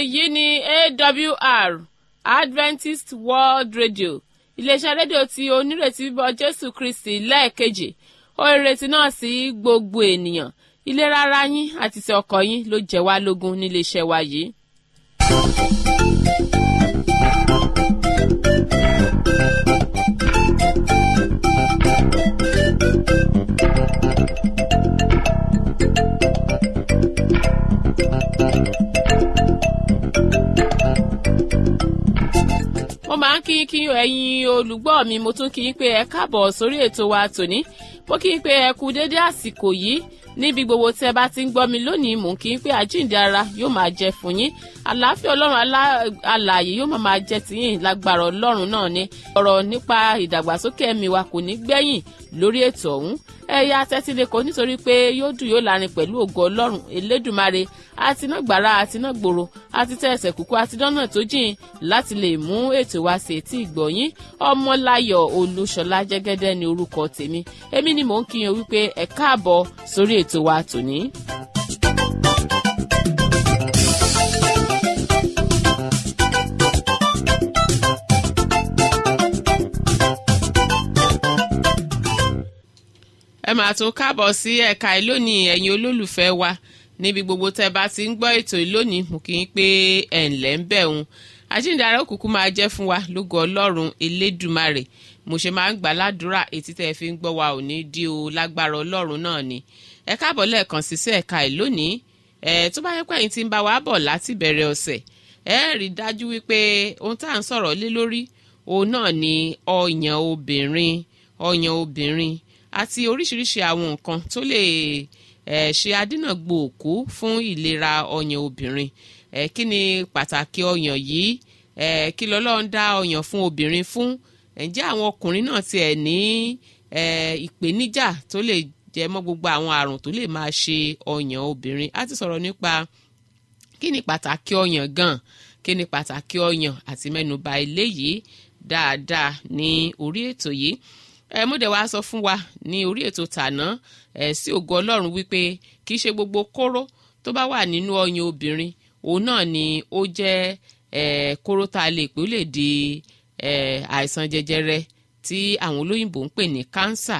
èyí ni awr adventist world radio iléeṣẹ́ rédíò tí onírètí bíbọ̀ jésù kristi lẹ́ẹ̀kejì ó ìrètí náà sí gbogbo ènìyàn ìlera ara yín àti ti ọkọ̀ yín ló jẹ́ wá lógún níléeṣẹ́ wa yìí. mo máa ń kí kí ẹ̀yin olùgbọ́ mi mo tún kí n pé ẹ káàbọ̀ sórí ètò wa tòní mo kí n pé ẹ kú déédé àsìkò yìí níbi gbogbo tí ẹ bá ti ń gbọ́ mi lónìí mò ń kí n pé àjíǹde ara yóò máa jẹ fún yín àlàáfíà ọlọ́run alààyè yóò máa máa jẹ tìyín lágbára ọlọ́run náà ni ọ̀rọ̀ nípa ìdàgbàsókè ẹ̀mí wa kò ní gbẹ̀yìn lórí ètò ọ̀hún ẹ̀yà tẹ́tílẹ̀kọ́ nítorí pé yóò dùn yóò lárin pẹ̀lú ògo ọlọ́run elédùnmarè àtinágbára àtinágbòro àti tẹ̀sẹ̀ kúkú àti dọ́nà tó jìn láti lè mú ètò wa sí etí ìgbọ̀nyín ọmọláyọ̀ olúṣọlá jẹ́gẹ́dẹ́ ní orúkọ tèmi èmi ni mò ń kíyan wípé ẹ káàbọ̀ sórí ètò wa tòní. ẹ máa tún káàbọ̀ sí ẹ̀ka ìlónìí ẹ̀yin olólùfẹ́ wa níbi gbogbo tẹ́ bá ti ń gbọ́ ètò ìlónìí mú kí n pé ẹ̀ ǹlẹ́ ń bẹ̀ òun àjíǹdàrà òkùnkùn máa jẹ́ fún wa lógo ọlọ́run elédùmarè mo ṣe máa ń gbà ládùúrà etí tẹ́ ẹ fi ń gbọ́ wa ò ní dí o lágbára ọlọ́run náà ni ẹ káàbọ̀ lẹ́ẹ̀kan sí sí ẹ̀ka ìlónìí ẹ̀ tó bá yẹ pé ẹ̀yin ti ń bá wa bọ̀ láti bẹ̀rẹ̀ ọ̀sẹ̀ ẹ rí dájú wípé ohun tá à ń sọ̀rọ̀ lé lórí òun náà ni ọyàn obìnrin ọyàn obìnrin àti oríṣiríṣi àwọn nǹkan tó lè eh, ṣe adínàgbò òkú fún ìlera ọyàn obìnrin eh, kí ni pàtàkì ọyàn yìí eh, kí lọ́lọ́run dá ọyàn fún obìnrin fún ǹjẹ́ àwọn ọkùnrin náà tiẹ̀ ní ìpèníjà tó lè jẹ mọ́ gbogbo àwọn àrùn tó lè máa ṣe ọyàn obìnrin a ti sọ̀rọ̀ nípa kí ni pàtàkì ọyàn gan kí ni pàtàkì ọyàn àti mẹ́nuba eléyìí dáadáa ní orí ètò yìí ẹ mú dẹ̀ wá sọ fún wa ní orí ètò tàná ẹ sí ògo ọlọ́run wípé kì í ṣe gbogbo kóró tó bá wà nínú ọyàn obìnrin òun náà ni ó jẹ́ ẹ kóró tá a lè pè ó lè di ẹ àìsàn jẹjẹrẹ tí àwọn olóyìnbó ń pè ní kánsà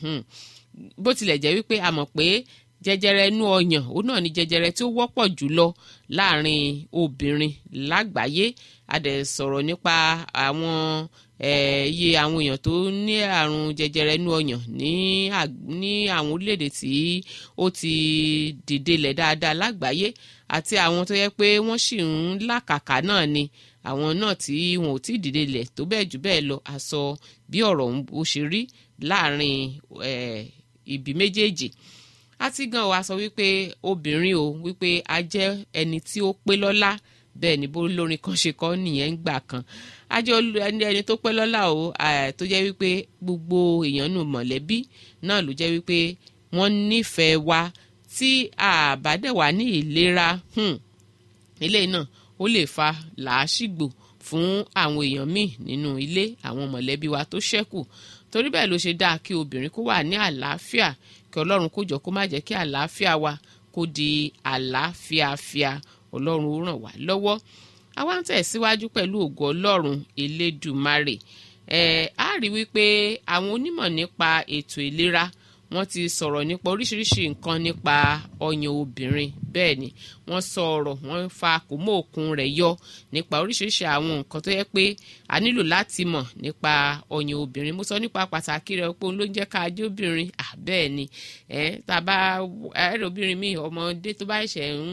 bó tilẹ̀ jẹ́ wípé a mọ̀ pé jẹjẹrẹ inú ọyàn òun náà ni jẹjẹrẹ tí ó wọ́pọ̀ jùlọ láàrin obìnrin lágbàáyé a dẹ̀ sọ̀rọ̀ nípa àwọn iye àwọn èèyàn tó ní àrùn jẹjẹrẹ inú ọyàn ní ní àwọn orílẹ̀-èdè tí ó ti dìde lẹ̀ dáadáa lágbàáyé àti àwọn tó yẹ pé wọ́n sì ń làkàkà náà ni àwọn náà tí wọn ò tí ì dìde lẹ̀ tó bẹ́ẹ̀ jù bẹ́ẹ̀ lọ àsọ bí ọ̀rọ̀ ó ṣe rí láàrin ibi méjèèjì àti gan wa sọ wípé obìnrin o wípé a jẹ́ ẹni tí ó pé lọ́lá bẹ́ẹ̀ ni bó lórin kan ṣe kọ́ nìyẹn ń gbà kan ajọ ẹni tó pẹ́ lọ́lá o tó jẹ́ wípé gbogbo èèyàn nù mọ̀lẹ́bí náà ló jẹ́ wípé wọ́n nífẹ̀ẹ́ wa tí àbádẹ́ wà ní ìlera ilé náà ó lè fa làásìgbò fún àwọn èèyàn míì nínú ilé àwọn mọ̀lẹ́bí wa tó ṣẹ́kù torí bẹ́ẹ̀ ló ṣe dáa kí obìnrin kó wà ní àlàáfíà kí ọlọ́run kó jọ kó má jẹ́ kí àlàáfíà wa kó di àlàáfíàfíà ọlọ́run ó ràn wá lọ́wọ́ àwa ń tẹ̀síwájú pẹ̀lú ògo ọlọ́run elédùmarè ẹ̀ á rí wípé àwọn onímọ̀ nípa ètò ìlera wọ́n ti sọ̀rọ̀ nípa oríṣiríṣi nǹkan nípa ọyàn obìnrin bẹ́ẹ̀ ni wọ́n sọ̀rọ̀ wọ́n fa kòmó òkun rẹ̀ yọ nípa oríṣiríṣi àwọn nǹkan tó yẹ pé a nílò láti mọ̀ nípa ọyàn obìnrin mo sọ nípa pàtàkì rẹ̀ pé òun ló ń jẹ́ ká ajé obìnrin à bẹ́ẹ̀ ni ẹ̀ tàbá ẹ̀rọ obìnrin mi ọmọdé tó bá ṣẹ̀ ń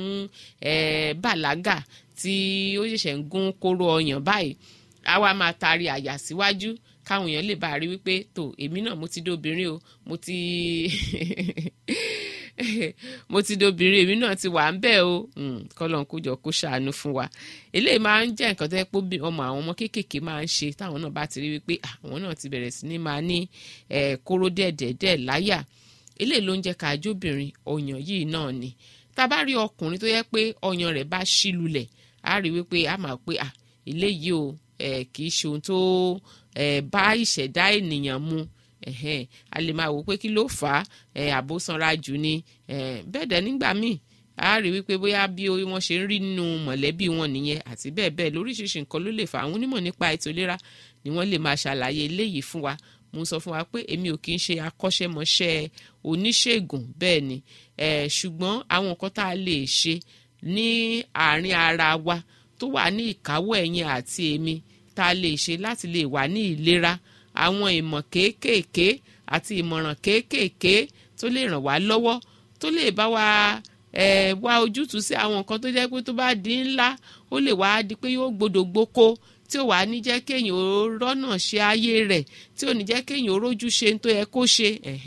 bàlágà tí ó ṣẹ̀ṣẹ̀ ń gún kóró ọyàn báyìí àwa máa taari àyà síwájú káwọn èèyàn lè bá a rí wípé tó èmi náà mo ti dóbìnrin o mo ti mo ti dóbìnrin èmi náà ti wà ń bẹ́ẹ̀ o kọ́lọ́n kó jọ kó ṣàánú fún wa eléyìí máa ń jẹ́ nǹkan tó yẹ pé ọmọ àwọn ọmọ kéékèèké máa ń ṣe táwọn náà bá ti rí wípé àwọn náà ti bẹ̀rẹ̀ sí ní máa ní kóró dẹ̀dẹ̀dẹ̀ láyà eléyìí ló ń jẹ́ ká jóbìnrin ọyàn yìí náà ni tá a bá rí ọkùnrin tó yẹ pé ọyàn rẹ̀ bá ṣí lulẹ̀ á rí wípé a máa pé eléyìí o kì í ṣe ohun tó bá ìṣẹ̀dá ènìyàn mu a lè máa wò pé kí ló fà á àbó sanra jù ni bẹ́ẹ̀ dẹ̀ nígbà míì a rí wípé bóyá bí wọ́n ṣe ń rí nínú mọ̀lẹ́bí wọn nìyẹn àti bẹ́ẹ̀ bẹ́ẹ̀ lóríṣiríṣi nǹkan ló lè fà àwọn onímọ̀ nípa ètò ìlera ni wọ́n lè máa ṣàlàyé eléyìí fún wa mo sọ fún wa pé èmi ò kì í ṣe akọ́ṣẹ́mọṣẹ́ oníṣègùn bẹ́ẹ̀ ni ṣùgbọ́n àwọn nǹkan tá a lè ṣe ní àárín ara wa tó wà ní ìkáwọ́ ẹ̀yin àti èmi tá a lè ṣe láti lè wà ní ìlera àwọn ìmọ̀ kéékèèké àti ìmọ̀ràn kéékèèké tó lè ràn wá lọ́wọ́ tó lè bá wa eh, wá ojútùú sí àwọn nǹkan tó jẹ́ pé tó bá di ńlá ó lè wá di pé yóò gbọdọ̀ gboko tí ò wá ní jẹ́ kéèyàn ó rọ́nà ṣe ayé rẹ̀ tí ò ní jẹ́ kéèyàn ó rójú ṣe tó yẹ kó ṣe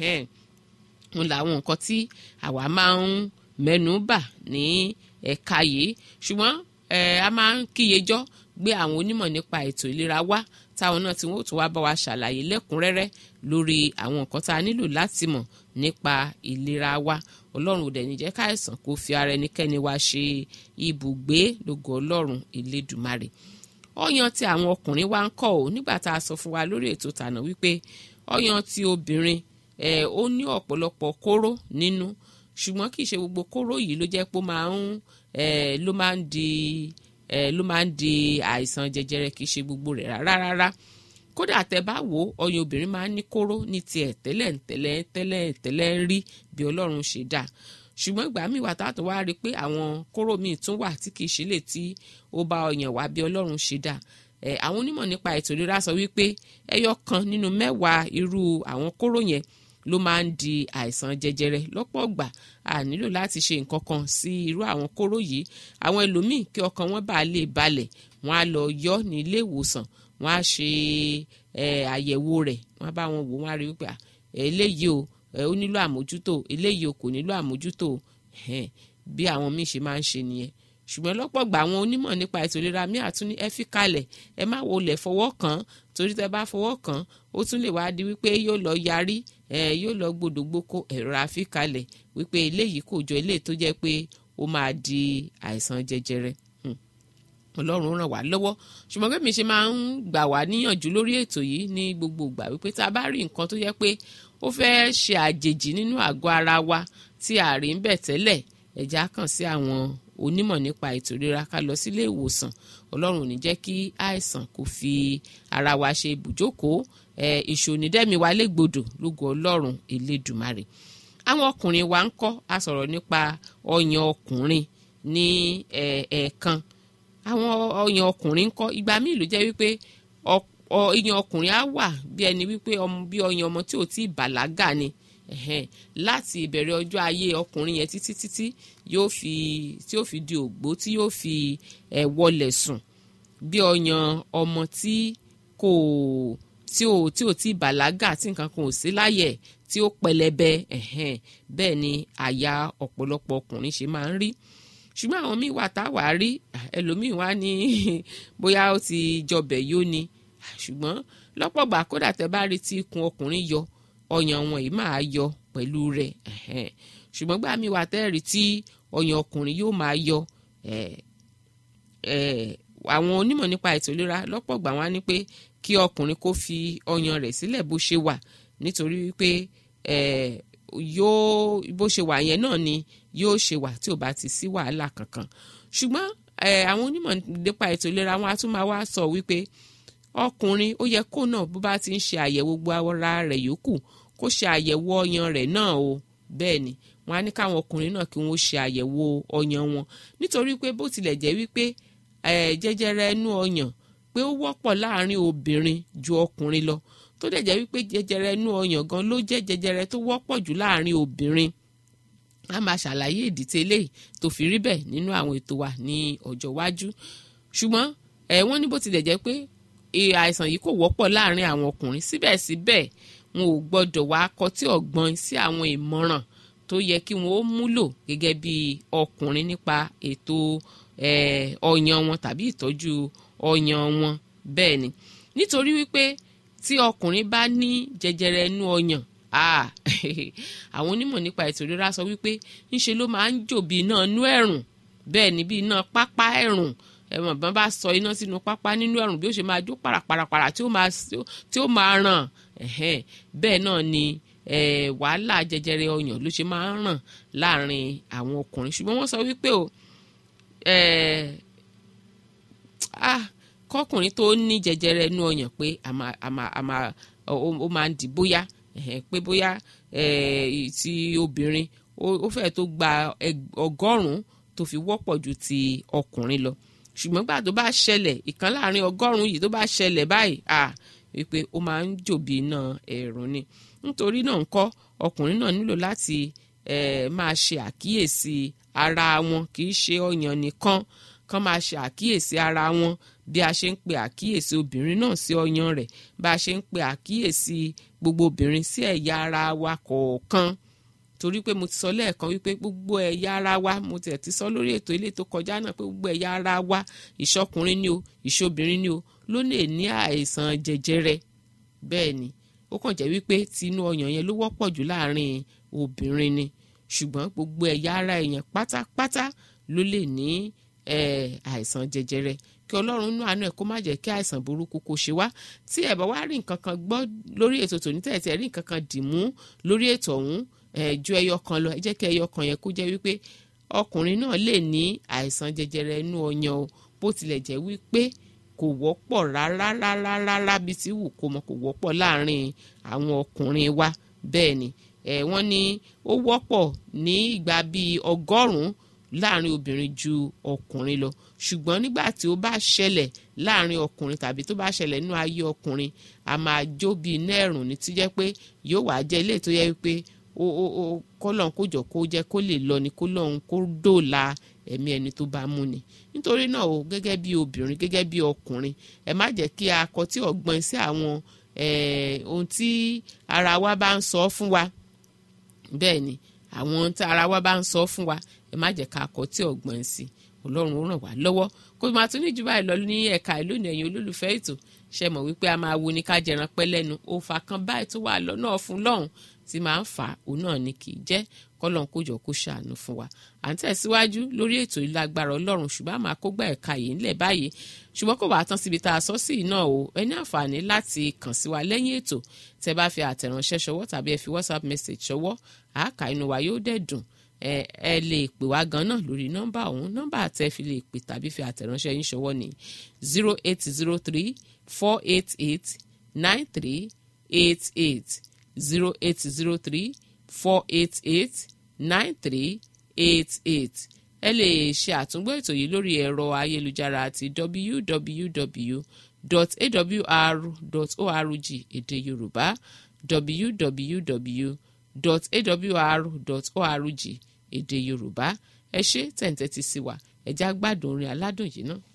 ń làwọn nǹkan tí àwa máa ń mẹ́nu bà ní ẹ̀ka yìí ṣùgbọ́n a máa ń kíyejọ́ gbé àwọn onímọ̀ nípa ètò ìlera wá táwọn náà tí wọ́n ó tún wá bá wa ṣàlàyé lẹ́kùnrẹ́rẹ́ lórí àwọn nǹkan tá a nílò láti mọ̀ nípa ìlera wa ọlọ́run ò dẹ̀ ní jẹ́ káìsàn kó fi ara ẹnikẹ́ni wa ṣe ibùgbé lógo ọlọ́run elédùmarè ọyàn tí àwọn ọkùnrin wa ń kọ́ ò nígbà tá a sọ fún wa lórí ètò tànà wípé ọyàn tí obìnrin ẹ̀ ó ní ọ̀pọ̀lọpọ̀ kóró nínú ṣùgbọ́n kì í ṣe gbogbo kóró yìí ló jẹ́ pé ó máa ń ẹ̀ ló máa ń di ẹ̀ ló máa ń di àìsàn jẹjẹrẹ kì í ṣe gbogbo rẹ̀ rárá rárá kódà tẹ bá wò ó ọyàn obìnrin máa ń ní kóró ní tiẹ̀ tẹ́lẹ̀ tẹ́lẹ̀ tẹ́lẹ̀ tẹ́lẹ̀ ń rí bí ọlọ́run ṣe dá ṣùgbọ́n ìgbà míì wà tá a tó wá rí i pé àwọn kóró míì tún wà tí kì í ṣe lè tí ó bá ọyàn wá bí ọlọ́run ṣe dá ẹ̀ àwọn onímọ̀ nípa ètò ìlera sọ wípé ẹyọ kan nínú mẹ́wàá irú àwọn kóró yẹn ló máa ń di àìsàn jẹjẹrẹ lọ́pọ̀ ọgbà a nílò láti ṣe nǹkan kan sí irú àwọn kóró yìí àwọn ẹlòmíì kí ọkàn wọn bá lè balẹ̀ wọn á lọ yọ ní ilé ìwòsàn wọn á ṣe àyẹ̀wò rẹ̀ wọn á bá wọn wò wọn á rí wípé eléyìí o ó nílò àmójútó eléyìí o kò nílò àmójútó bí àwọn míì ṣe máa ń ṣe nìyẹn ṣùgbọ́n lọ́pọ̀ gbà àwọn onímọ̀ nípa ètò ìlera míì àtún ní ẹ fi kalẹ̀ ẹ má wo lẹ̀ fọwọ́ kàn án torí tẹ bá fọwọ́ kàn án ó tún lè wá di wípé yóò lọ yarí ẹ yóò lọ gbòdògbòkó ẹ̀rọ àfikalẹ̀ wípé eléyìí kò jọ eléyìí tó jẹ́ pé ó máa di àìsàn jẹjẹrẹ ọlọ́run ràn wá lọ́wọ́ ṣùgbọ́n bí mi ṣe máa ń gbà wá níyànjú lórí ètò yìí ní gbogbo ìgbà wípé tá a bá rí nǹkan tó jẹ́ pé ó fẹ́ ṣe àjèjì nínú àgọ́ ara wa tí a rí ń bẹ̀ tẹ́lẹ̀ ẹ̀já kàn sí àwọn onímọ̀ nípa ètò ìlera ká lọ sílé ìwòsàn ọlọ́run ò ní jẹ́ kí àìsàn kó fi ara wa ṣe ibùjókòó ẹ̀ ìṣònídẹ́mi wa légbodò lógo ọlọ́run elédùmarè àwọn ọkùnrin wa ń kọ́ a sọ̀rọ̀ nípa ọyàn ọkùnrin ní ẹ̀ẹ̀kan àwọn ọyàn ọkùnrin ń kọ́ ìgbà míì ló jẹ́ wípé ọyàn ọkùnrin á wà bí ẹni wípé bí ọyàn ọmọ tí ò tí ì bàlágà ni láti ìbẹ̀rẹ̀ ọjọ́ ayé ọkùnrin yẹn títí títí yóò fi tí yóò fi di ògbó tí yóò fi ẹ̀ wọlẹ̀ sùn bí ọyàn ọmọ tí kò tí ò tí ò tí ì bàlágà tí nǹkan kan ò sí láyẹ̀ tí ó pẹlẹbẹ bẹ́ẹ̀ ni àyà ọ̀pọ̀lọpọ̀ ọkùnrin ṣe máa ń rí ṣùgbọ́n àwọn míì wà tá a wà rí ẹlòmíì wá ní bóyá ó ti jọbẹ̀ yó ni ṣùgbọ́n lọ́pọ̀ gbà kódà tẹ́ bá rí tí ikùn ọkùnrin yọ ọyàn wọn yìí máa yọ pẹ̀lú rẹ̀ ṣùgbọ́n gbà míì wà tẹ́ rí tí ọyàn ọkùnrin yóò máa yọ àwọn onímọ̀ nípa ètò ìlera lọ́pọ̀ gbà wá ní pé kí ọkùnrin kó fi ọyàn rẹ̀ sílẹ̀ bó ṣe wà nítorí wípé yóò bó ṣe wà yẹn náà ni yóò ṣe wà tí ò bá ti sí wàhálà kankan ṣùgbọ́n àwọn onímọ̀ nípa ètò ìlera wọn á tún máa wá sọ wípé ọkùnrin ó yẹ kó náà bó bá ti ń ṣe àyẹ̀wò gbogbo ara rẹ̀ yòókù kó ṣe àyẹ̀wò ọyàn rẹ̀ náà o bẹ́ẹ̀ ni wọn á ní káwọn ọkùnrin náà kí wọ́n ṣe àyẹ̀wò ọyàn wọn nítorí pé bó tilẹ̀ jẹ́ wípé jẹjẹrẹ inú ọyàn pé ó wọ́pọ̀ láàrin obìnrin ju ọkùnrin lọ tó dẹ̀ jẹ́ wípé jẹjẹrẹ inú ọyàn gan ló jẹ́ jẹjẹrẹ tó wọ́pọ̀ jù láàrin obìnrin a máa ṣàlàyé ìdí tẹ́lẹ̀ tó fi rí bẹ́ẹ̀ nínú àwọn ètò wa ní ọjọ́ iwájú ṣùgbọ́n ẹ̀ wọ́n ní bó tilẹ̀ jẹ́ pé àìsàn yìí kò wọ́pọ̀ láàrin àwọn ọkùnrin síbẹ̀síbẹ̀ wọn ò gbọ́dọ̀ wá kọtí ọ̀gbọ́n sí àwọn ìmọ̀ràn tó yẹ kí wọn ó múlò gẹ́gẹ́ bí ọkùnrin nípa ètò ọyàn wọn tàbí ìtọ́jú ọyàn wọn bẹ́ẹ̀ ni nítorí wípé tí ọkùnrin bá ní jẹjẹrẹ inú ọyàn àwọn onímọ̀ nípa ètò ìlera sọ wípé ńṣe ló máa ń jò bí iná inú ẹ̀rùn bẹ́ẹ̀ ni bí iná pápá ẹ̀rùn ẹ̀wọ̀n bá bá sọ iná sínú pápá nínú ẹ̀rùn bí ó ṣe máa jó parapara tí ó máa tí ó máa ràn bẹ́ẹ̀ náà ni eh, wàhálà jẹjẹrẹ ọyàn ló ṣe máa ń ràn láàrin àwọn ọkùnrin ṣùgbọ́n wọ́n sọ wípé o eh, ah, kọkùnrin tó ní jẹjẹrẹ inú ọyàn pé àmà àmà àmà ó máa ń dì bóyá pé bóyá ti obìnrin ó fẹ́ tó gba ọgọ́rùn-ún tó fi wọ́pọ̀ ju ti ọkùnrin lọ ṣùgbọ́n gbà tó bá ṣẹlẹ̀ ìkan láàrin ọgọ́rùn-ún yìí tó bá ṣẹlẹ̀ báyìí à wípé ó máa ń jòbí iná ẹ̀rùn ni nítorí náà ń kọ́ ọkùnrin náà nílò láti máa ṣe àkíyèsí ara wọn kì í ṣe ọyàn nìkan kán máa ṣe àkíyèsí ara wọn bí a ṣe ń pe àkíyèsí obìnrin náà sí ọyàn rẹ̀ bá a ṣe ń pe àkíyèsí gbogbo obìnrin sí ẹ̀yà ara wa kọ̀ọ̀kan torí pé mo ti sọ lẹ́ẹ̀kan wípé gbogbo ẹ̀yà ara wa mo tẹ̀ ti sọ lórí ètò ilé tó kọjá náà pé gbogbo ẹ̀yà ara wa ìṣọkùnrin ni o ìṣobìnrin ni o ló lè ní àìsàn jẹjẹrẹ bẹ́ẹ̀ ni ó kàn jẹ́ wípé tinú ọyàn yẹn ló wọ́pọ̀ jù láàrin obìnrin ni ṣùgbọ́n gbogbo ẹ̀yà ara èèyàn pátápátá ló lè ní àìsàn jẹjẹrẹ kí ọlọ́run nú àánú ẹ̀ kó má jẹ́ kí àìsàn burúkú kó ṣe wá tí ẹ̀ bá wá rí nǹkan kan gbọ́ lórí ètò tòní tẹ̀tẹ̀ rí nǹkan kan dì mú lórí ètò ọ̀hún ju ẹyọ kan lọ ẹ jẹ́ kí ẹyọ kan yẹn kó jẹ́ wípé ọkùnrin náà lè ní àìsàn jẹjẹrẹ inú ọyàn o bó tilẹ̀ jẹ́ wípé kò wọ́pọ̀ rárá rárá rárá bí ti wù kó mọ kò wọ́pọ̀ láàrin àwọn ọkùnrin wa bẹ́ẹ̀ ni ẹ̀ wọ́n ní ó wọ́pọ̀ ní ìgbà bíi ọgọ́rùn-ún láàrin obìnrin ju ọkùnrin lọ ṣùgbọ́n nígbà tí ó bá ṣẹlẹ̀ láàrin ọkùnrin tàbí tó bá ṣẹlẹ̀ nínú ayé ọkùnrin a máa jó bíi iná ẹ̀rùn ní tí jẹ́ pé yóò wá jẹ́ ilé tó yẹ wípé ó ó ó kọ́lọ́n kó jọ kó jẹ́ kó lè lọ ni kó lọ́hún kó dòòlà ẹ̀mí ẹni tó bá mú ni nítorí náà o gẹ́gẹ́ bí obìnrin gẹ́gẹ́ bí ọkùnrin ẹ má jẹ́ kí a kọ tí ọ̀gbọ́n sí àwọn ohun tí ara wa bá ń sọ fún wa bẹ́ẹ̀ ni àwọn ohun tí ara wa bá ń sọ fún wa ẹ má jẹ́ ká kọ tí ọ̀gbọ́n sí ọlọ́run ó ràn wá lọ́wọ́ kó máa tún ní jù báyìí lọ ní ẹ̀ka ìlónìí ẹ̀yin olólùfẹ́ ètò ṣe mọ̀ wípé a máa wo ní ká jẹran pẹ́ lẹ́nu òòfà kan báyìí tó wà lọ́nà fún lọ́hùn tí máa ń fà òun náà ni kì í jẹ́ kọ́lọ́n kójọ kó ṣàánú fún wa à ń tẹ̀síwájú lórí ètò ìlágbára ọlọ́run ṣùgbọ́n àmọ́ àkógbà ẹ̀ka yìí ńlẹ̀ báyìí ṣùgbọ́n kò wá tán síbi tá a sọ sí iná o ẹ ní àǹfààní láti kàn sí wa lẹ́yìn ètò tẹ́ bá fi àtẹ̀ránṣẹ́ ṣọwọ́ tàbí ẹ fi whatsapp message ṣọwọ́ àáká inú wa yóò dẹ̀ dùn ẹ ẹ lè pè wá gan náà lórí nọ́mbà ọ̀hún nọ́mbà tẹ́ fi lè pè tàbí fi àtẹ̀ránṣẹ́ yín ṣọwọ́ ní zero eight zero three four eight eight nine three eight eight zero eight zero three four eight eight nine three eight eight ẹ lè ṣe àtúngbọ́ ètò yìí lórí ẹ̀rọ ayélujára àti www.awr.org èdè yorùbá www.awr.org èdè yorùbá ẹ ṣé tẹ̀ǹtẹ̀ ti sí wa ẹ̀já gbádùn orin aládùn yìí náà.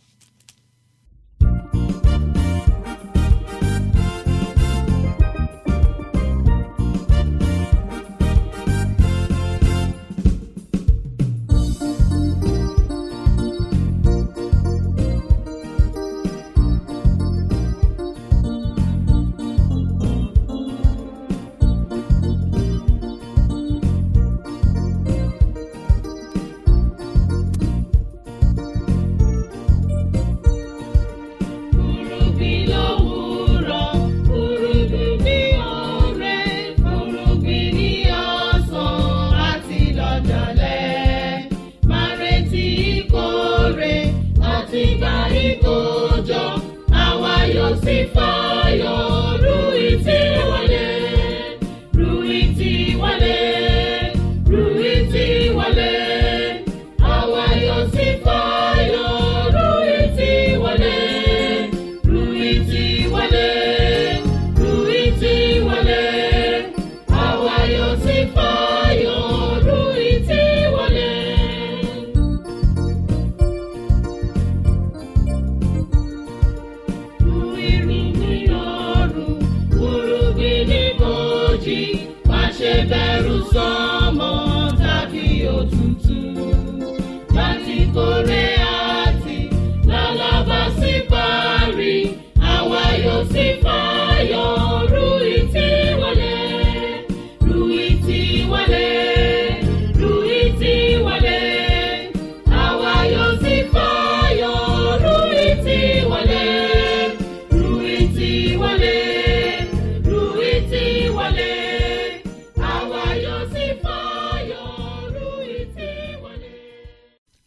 Ru irúgbìn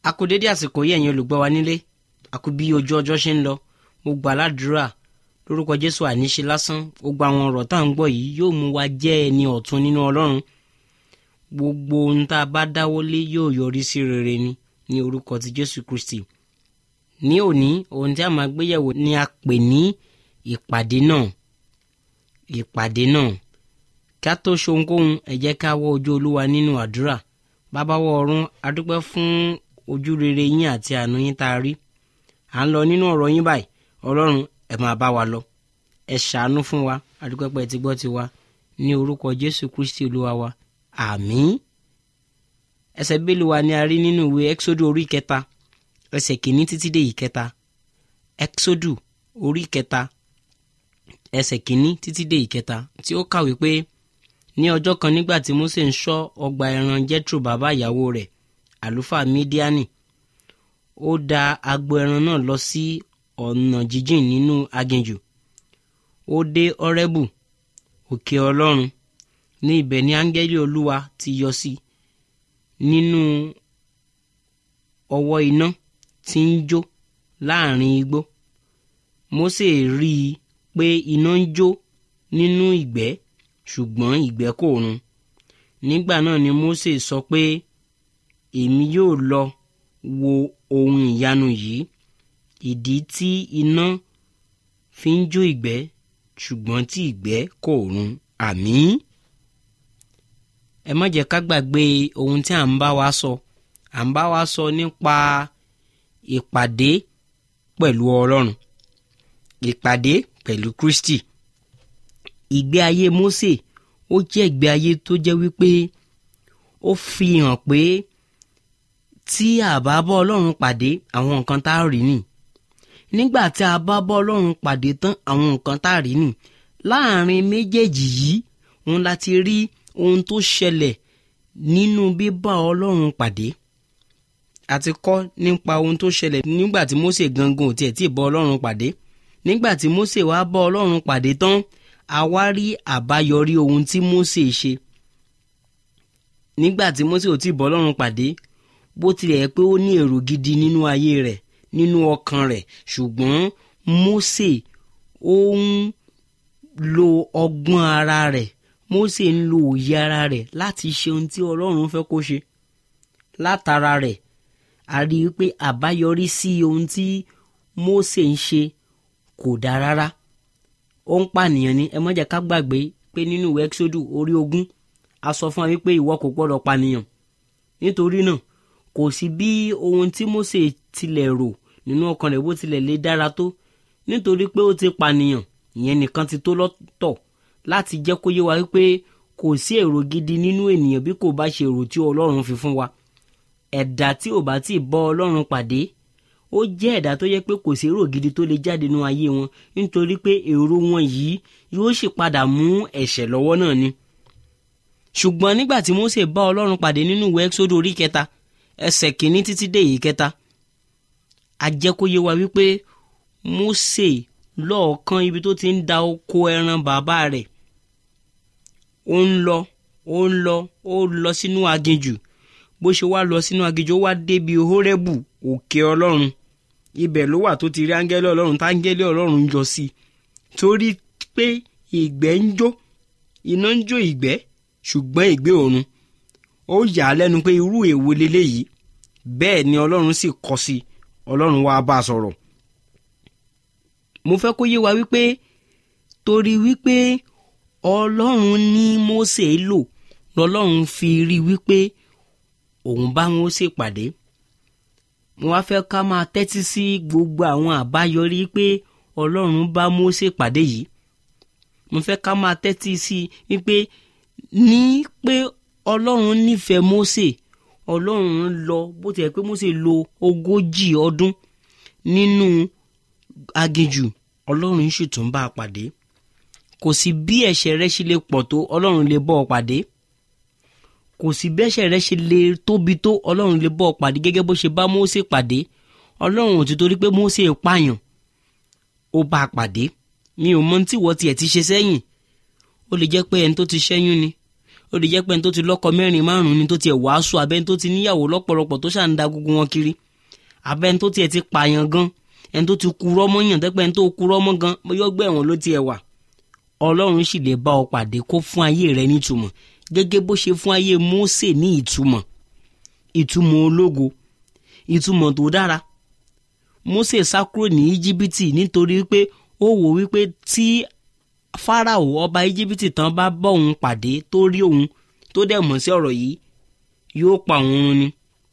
a kú dédé àsìkò yìí ẹ̀yin olùgbọ́ wa nílé a kú bí ojú ọjọ́ ṣe ń lọ mo gbà ládùúrà lórúkọ jésù àníṣe lásán gbogbo àwọn ọ̀rọ̀ tá à ń gbọ́ yìí yóò mú wa jẹ́ ẹni ọ̀tun nínú ọlọ́run gbogbo ohun tá a bá dáwọ́lé yóò yọrí sí rere ni ní orúkọ ti jésù kristi ní òní ohun tí a máa gbéyẹ̀wò ni a pè ní ìpàdé náà ìpàdé náà kí a tó ṣohunkóhun ẹ jẹ́ ká wọ ojú olúwa nínú àdúrà bàbá wọ ọ̀run a dúpẹ́ fún ojú rere yín àti àánú yín tá a rí à ń lọ nínú ọ̀rọ̀ yín báyìí ọlọ́run ẹ máa bá wa lọ ẹ ṣàánú fún wa a dúpẹ́ pé ẹ ti gbọ́ tiwa ní orúkọ jésù kristi olúwa wa àmín ẹsẹ̀ bíbélì wa ni a rí nínú ìwé exodus orí kẹta ẹsẹ̀ kìíní títí dé ìkẹta exodus orí kẹta ẹsẹ̀ kìíní títí dé ìkẹta tí ó kàwé pé ní ọjọ́ kan nígbà tí mose ń ṣọ́ ọgbà ẹran jethro bàbá ìyàwó rẹ̀ àlùfáà mídíánì ó da agbo ẹran náà lọ sí ọ̀nà jíjìn nínú aginjù ó dé ọrẹ́bù òkè ọlọ́run ní ibẹ̀ ni áńgẹ́lì olúwa ti yọ sí nínú ọwọ́ iná tí ń jó láàrin igbó mose rí i pé iná ń jó nínú ìgbẹ́ ṣùgbọ́n ìgbẹ́ kò run nígbà náà ni mose sọ pé èmi yóò lọ wo ohun ìyanu yìí ìdí tí iná fi ń jó ìgbẹ́ ṣùgbọ́n tí ìgbẹ́ kò run àmín. ẹ má jẹ́ ká gbàgbé ohun tí à ń bá wa sọ à ń bá wa sọ nípa ìpàdé pẹ̀lú ọlọ́run ìpàdé pẹ̀lú kristi ìgbé ayé mose ó jẹ́ ìgbé ayé tó jẹ́ wípé ó fi hàn pé tí a bá bọ́ ọlọ́run pàdé àwọn nǹkan tá a rí nì nígbà tí a bá bọ́ ọlọ́run pàdé tán àwọn nǹkan tá a rí nì láàrin méjèèjì yìí òun la ti rí ohun tó ṣẹlẹ̀ nínú bíbá ọlọ́run pàdé a ti kọ́ nípa ohun tó ṣẹlẹ̀ nígbà tí mose gangan ò tiẹ̀ tí ì bọ́ ọlọ́run pàdé nígbà tí mose wá bọ́ ọlọ́run pàdé tán a wá rí àbáyọrí ohun tí mose ṣe nígbà tí mose ò tí ì bọ́ ọlọ́run pàdé bó tilẹ̀ pé ó ní èrò gidi nínú ayé rẹ̀ nínú ọkàn rẹ̀ ṣùgbọ́n mose ó ń lo ọgbọ́n ara rẹ̀ mose ń lo òye ara rẹ̀ láti ṣe ohun tí ọlọ́run fẹ́ kó ṣe látara rẹ̀ a rí i pé àbáyọrí sí ohun tí mose ń ṣe kò dáa rárá ó ń pànìyàn ni ẹ má jẹ́ ká gbàgbé pé nínú ìwé exodus orí ogún a sọ fún wa wípé ìwọ kò gbọ́dọ̀ pànìyàn nítorí náà kò sí bí ohun tí mose tilẹ̀ rò nínú ọkàn rẹ̀ bó tilẹ̀ lè dára tó nítorí pé ó ti pànìyàn ìyẹn nìkan ti tó lọ́tọ̀ láti jẹ́ kó yé wa wípé kò sí èrò gidi nínú ènìyàn bí kò bá ṣe èrò tí ọlọ́run fi fún wa ẹ̀dá tí ò bá tí ì bọ́ ọlọ́run pàdé ó jẹ́ ẹ̀dá tó yẹ pé kò sí èrò gidi tó lè jáde nínú ayé wọn nítorí pé èrò wọn yìí yóò sì padà mú ẹ̀ṣẹ̀ lọ́wọ́ náà ni ṣùgbọ́n nígbà tí mose bá ọlọ́run pàdé nínú ìwé ẹ́xódù orí kẹta ẹsẹ̀ kìíní títí dé èyí kẹta a jẹ́ kó yé wa wípé mose lọ́ọ̀kan ibi tó ti ń da oko ẹran bàbá rẹ̀ ó ń lọ ó ń lọ ó lọ sínú aginjù bó ṣe wá lọ sínú aginjù ó wá débi hórẹ́bù òkè ọlọ́run ibẹ̀ ló wà tó ti rí áńgẹ́lì ọlọ́run táńgẹ́lì ọlọ́run ń yọ sí i torí pé ìgbẹ́ ń jó iná ń jó ìgbẹ́ ṣùgbọ́n ìgbẹ́ òrun ó yà á lẹ́nu pé irú èwo leléyìí bẹ́ẹ̀ ni ọlọ́run sì kọ sí i ọlọ́run wá bá a sọ̀rọ̀ mo fẹ́ kó yé wa wípé torí wípé ọlọ́run ní Mósè lò lọ́lọ́run fi rí wípé òun bá Mósè pàdé mo wá fẹ́ ká máa tẹ́tí sí gbogbo àwọn àbáyọrí pé ọlọ́run bá Mósè pàdé yìí mo fẹ́ ká máa tẹ́tí sí wípé ní pé ọlọ́run nífẹ̀ẹ́ Mósè ọlọ́run lọ bó ti yẹ pé Mósè lo ogójì ọdún nínú aginjù ọlọ́run sì tún bá a pàdé kò sí bí ẹ̀ṣẹ̀ rẹ ṣe lè pọ̀ tó ọlọ́run lè bọ́ ọ pàdé kò sí bí ẹ̀ṣẹ̀ rẹ ṣe lè tóbi tó ọlọ́run lè bọ́ ọ pàdé gẹ́gẹ́ bó ṣe bá Mósè pàdé ọlọ́run ò ti torí pé Mósè pààyàn ó bá a pàdé mi ò mọ tí wọ́n tiẹ̀ ti ṣe sẹ́yìn ó lè jẹ́ pé ẹni tó ti ṣẹ́yún ni ó lè jẹ́ pé ẹni tó ti lọ́kọ mẹ́rin márùn-ún ni tó tiẹ̀ wàásù abẹ́ni tó ti níyàwó lọ́pọ̀lọpọ̀ tó ṣà ń da gbogbo wọn kiri abẹ́ni tó tiẹ̀ ti pààyàn gan ẹni tó ti kurọ́ mọ́yàn tẹ́pẹ́ ẹni tó kurọ́ mọ́ gan yọ́gbẹ́ ẹ̀wọ̀n ló tiẹ̀ wà ọlọ́run sì lè bá ọ pàdé kó fún ayé rẹ nítumọ̀ gẹ́gẹ́ bó ṣe fún ayé Mósè ní ìtumọ̀ ìtumọ̀ ológo ìtumọ̀ tó dára Mósè sá kúrò ní íjíbítì nítorí pé ó wò wípé tí Fáráò ọba íjíbítì tán bá bá òun pàdé tó rí òun tó dẹ̀ mọ̀ sí ọ̀rọ̀ yìí yóò pa òun run ni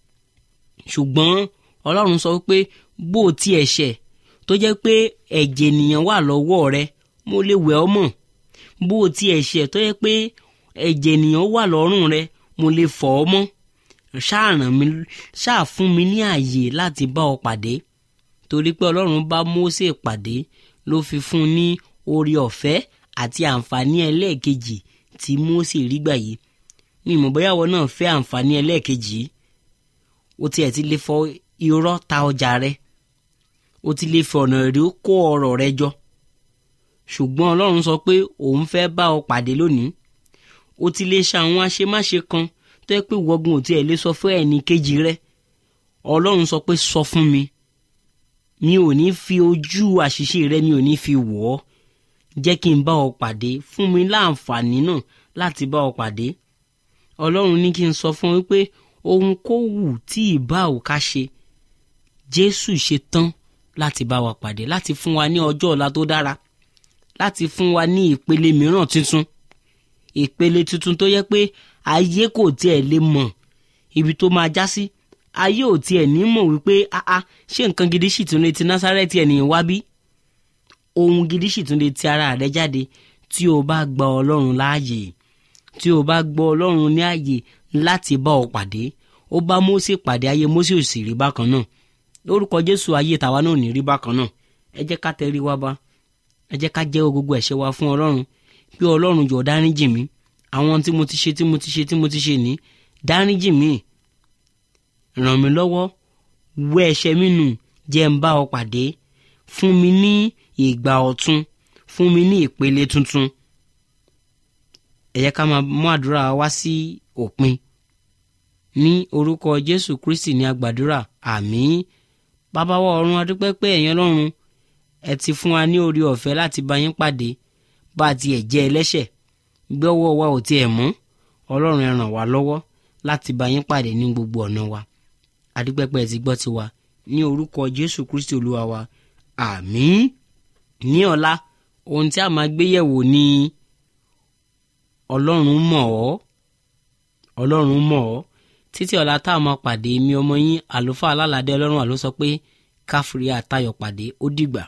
ṣùgbọ́n ọlọ́run sọ wípé bó o tiẹ̀ ṣẹ̀ tó jẹ́ pé ẹ̀jẹ̀ ènìyàn wà lọ́wọ́ rẹ mo lè wẹ̀ ọ́ mọ́ bó o tiẹ̀ ṣẹ̀ tó jẹ́ pé ẹ̀jẹ̀ ènìyàn wà lọ́rùn rẹ mo lè fọ̀ ọ́ mọ́ ṣáà ràn mí ṣáà fún mi ní ààyè láti bá ọ pàdé torí pé ọlọ́run bá Mósè pàdé ló fi fún un ní oore ọ̀fẹ́ àti àǹfààní ẹlẹ́ẹ̀kejì tí Mósè rí gbà yìí ní ìmọ̀bọ́yàwó náà fẹ́ àǹfààní ẹlẹ́ẹ̀kejì yìí ó tiẹ̀ ti lè fọ irọ́ ta ọjà rẹ ó ti lè fi ọ̀nà rí kó ọrọ̀ rẹ jọ ṣùgbọ́n ọlọ́run sọ pé òun fẹ́ bá ọ pàdé lónìí ó ti lè ṣe àwọn àṣemáṣe kan tó yẹ pé wọ́gun ò tiẹ̀ lè sọ fún ẹnì kejì rẹ ọlọ́run sọ pé sọ fún mi mi ò ní fi ojú àṣìṣe rẹ mi ò ní fi wọ̀ ọ́ jẹ́ kí n bá ọ pàdé fún mi láǹfààní náà láti bá ọ pàdé ọlọ́run ní kí n sọ fún wípé ohun kó wù tí ìbá ò ká ṣe jésù ṣe tán láti bá wa pàdé láti fún wa ní ọjọ́ ọ̀la tó dára láti fún wa ní ìpele mìíràn tuntun ìpele tuntun tó yẹ pé ayé kò tiẹ̀ lè mọ̀ ibi tó máa já sí ayé ò tiẹ̀ ní mọ̀ wípé áá ṣé nǹkan gidi sì tún lè ti násárẹ́tì ènìyàn wá bí ohun gidi sì tún lè ti ara rẹ jáde tí o bá gba ọlọ́run láàyè tí o bá gbọ́ ọlọ́run ní àyè láti bá ọ pàdé ó bá Mósè pàdé ayé Mósè ò sì rí bákan náà lórúkọ Jésù ayé tàwa náà ò ní rí bákan náà ẹ jẹ́ ká tẹrí wa bá ẹ jẹ́ ká jẹ́wọ́ gbogbo ẹ̀ṣẹ̀ wa fún ọlọ́run bí ọlọ́run jọ̀ọ́ dáríjì mí àwọn tí mo ti ṣe tí mo ti ṣe tí mo ti ṣe ní dáríjì mí ràn mí lọ́wọ́ wẹ ẹ̀ṣẹ̀ mi nù jẹ́ ń bá ọ pàdé fún mi ní ìgbà ọ̀tun fún mi ní ìpele tuntun ẹ jẹ́ ká máa mú àdúrà wá sí òpin ní orúkọ Jésù Kristi ní agbàdúrà àmín bàbá wa ọ̀run adúpẹ́ pé ẹ̀yin ọlọ́run ẹ ti fún wa ní orí ọ̀fẹ́ láti bá yín pàdé bá a tiẹ̀ jẹ́ ẹlẹ́ṣẹ̀ gbọ́wọ́ wa ò tiẹ̀ mọ́ ọlọ́run ẹ ràn wá lọ́wọ́ láti bá yín pàdé ní gbogbo ọ̀nà wa adúpẹ́pẹ́ ti gbọ́ tiwa ní orúkọ Jésù Kristi olúwa wa àmín ní ọ̀la ohun tí a máa gbé yẹ̀wò ni ọlọ́run mọ̀ ọ́ ọlọ́run mọ̀ ọ́ títí ọ̀la tá a máa pàdé mi ọmọ yín àlùfáà alálàdé ọlọ́run àló sọ pé káfírí àtayọ̀ pàdé ó dìgbà.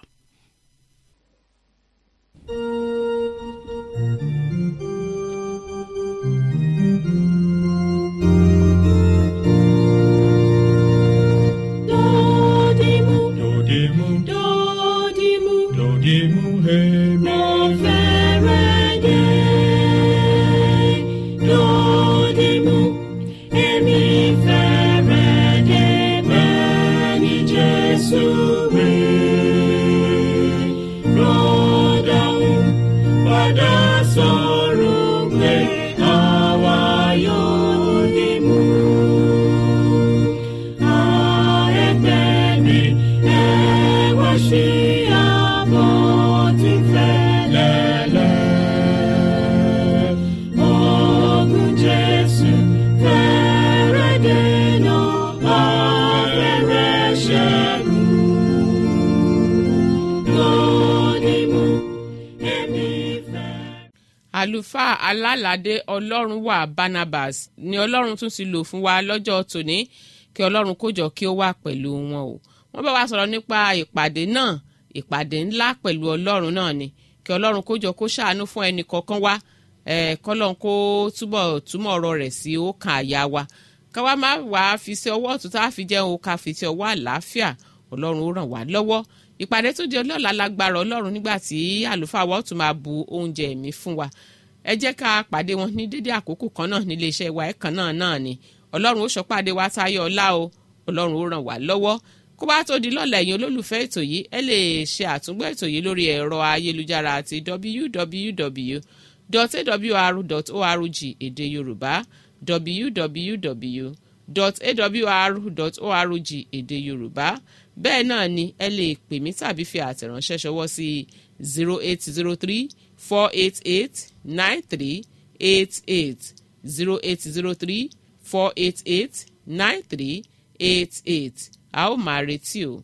Dodimu, Dodimu, dodimu, dodimu, hemi. mo fẹ́rẹ̀ dé. Dodimu, èmi fẹ́rẹ̀ dé bẹ́ẹ̀ ni Jésù wí. Rọ́dàún padà sọ̀rọ̀ pé àwa yóò dìmú. àlùfáà alálàdé ọlọ́run wà barnabas ni ọlọ́run tún ti lò fún wa lọ́jọ́ tòní kí ọlọ́run kó jọ kí ó wà pẹ̀lú wọn o wọ́n bá wa sọ̀rọ̀ nípa ìpàdé náà ìpàdé ńlá pẹ̀lú ọlọ́run náà ni kí ọlọ́run kó jọ kó ṣàánú fún ẹnì kọ̀ọ̀kan wa eh, kọ́lọ́n kó túbọ̀ túmọ̀ ọ̀rọ̀ rẹ̀ sí ọkàn àyà wa káwa má wàá fi sí ọwọ́ ọ̀tún tá a fi jẹun ká fi sí ọwọ́ àlàáfíà ọlọ́run ó ràn wá lọ́wọ́ ìpàdé tó di ọlọ́ọ̀la lágbára ọlọ́run nígbà tí àlùfáà wa ó tún máa bu oúnjẹ ẹ̀mí fún wa ẹ jẹ́ ká pàdé wọn ní dédé àkókò kan náà nílé iṣẹ́ wa ẹ̀kan náà náà ni ọlọ́run ó ṣọ́pàdé wa táyọ̀ ọlá o ọlọ́run ó ràn wá lọ́wọ́ kó bá tó di lọ́la ẹ̀yin olólùfẹ́ ètò yìí ẹ lè ṣe àtúngbọ́ ètò yìí lórí ẹ̀rọ ayélujára àti www www.awr.org èdè yorùbá www.awr.org èdè yorùbá bẹ́ẹ̀ náà ni ẹ lè pè mí tàbí fi àtẹ̀ránṣẹ́ ṣọwọ́ sí zero eight zero three four eight eight nine three eight eight zero eight zero three four eight eight nine three eight eight a ó máa retí o.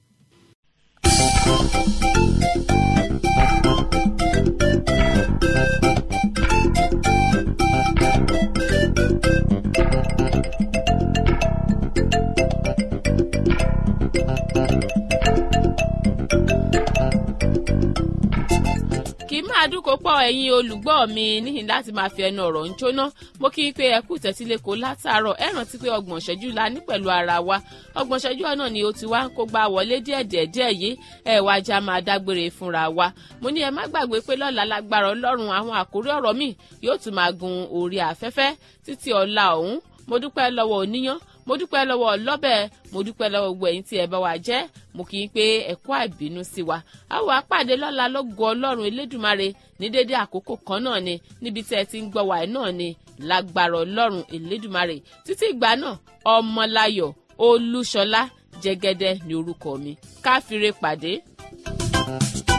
kì í máa dúnkò pọ̀ ẹ̀yin olùgbọ́ mi níhìn láti máa fi ẹnu ọ̀rọ̀ ń jóná mo kí i pé ẹ kú tẹ́tílẹ̀kọ́ látàárọ̀ ẹ rántí pé ọgbọ̀n ṣẹ́jú la ní pẹ̀lú ara wa ọgbọ̀n ṣẹ́jú náà ni ó ti wá ń kó gbá wọlé díẹ̀díẹ̀ díẹ̀ yìí ẹ wá já máa dágbére fúnra wa mo ní ẹ má gbàgbé pé lọ́la lágbára ọlọ́run àwọn àkórí ọ̀rọ̀ mi yóò tún máa gun orí afẹ́fẹ́ títí ọ̀la ọ̀hún mo dúpẹ́ lọ́wọ́ oníyán mo dúpẹ́ lọ́wọ́ ọlọ́bẹ̀ mo dúpẹ́ lọ́wọ́ gbogbo ẹ̀yin tí ẹ bá wa jẹ́ mo kì í pé ẹ̀kọ́ àìbínú sí wa a ó wá pàdé lọ́la lógo ọlọ́run elédùmarè ní dédé àkókò kan náà ni níbi tí ẹ ti ń gbọ́ wàá náà ni lágbára ọlọ́run elédùmarè títí ìgbà náà ọmọláyọ̀ olúṣọlá jẹ́gẹ́dẹ́ ni orúkọ mi káfíńre pàdé. thank you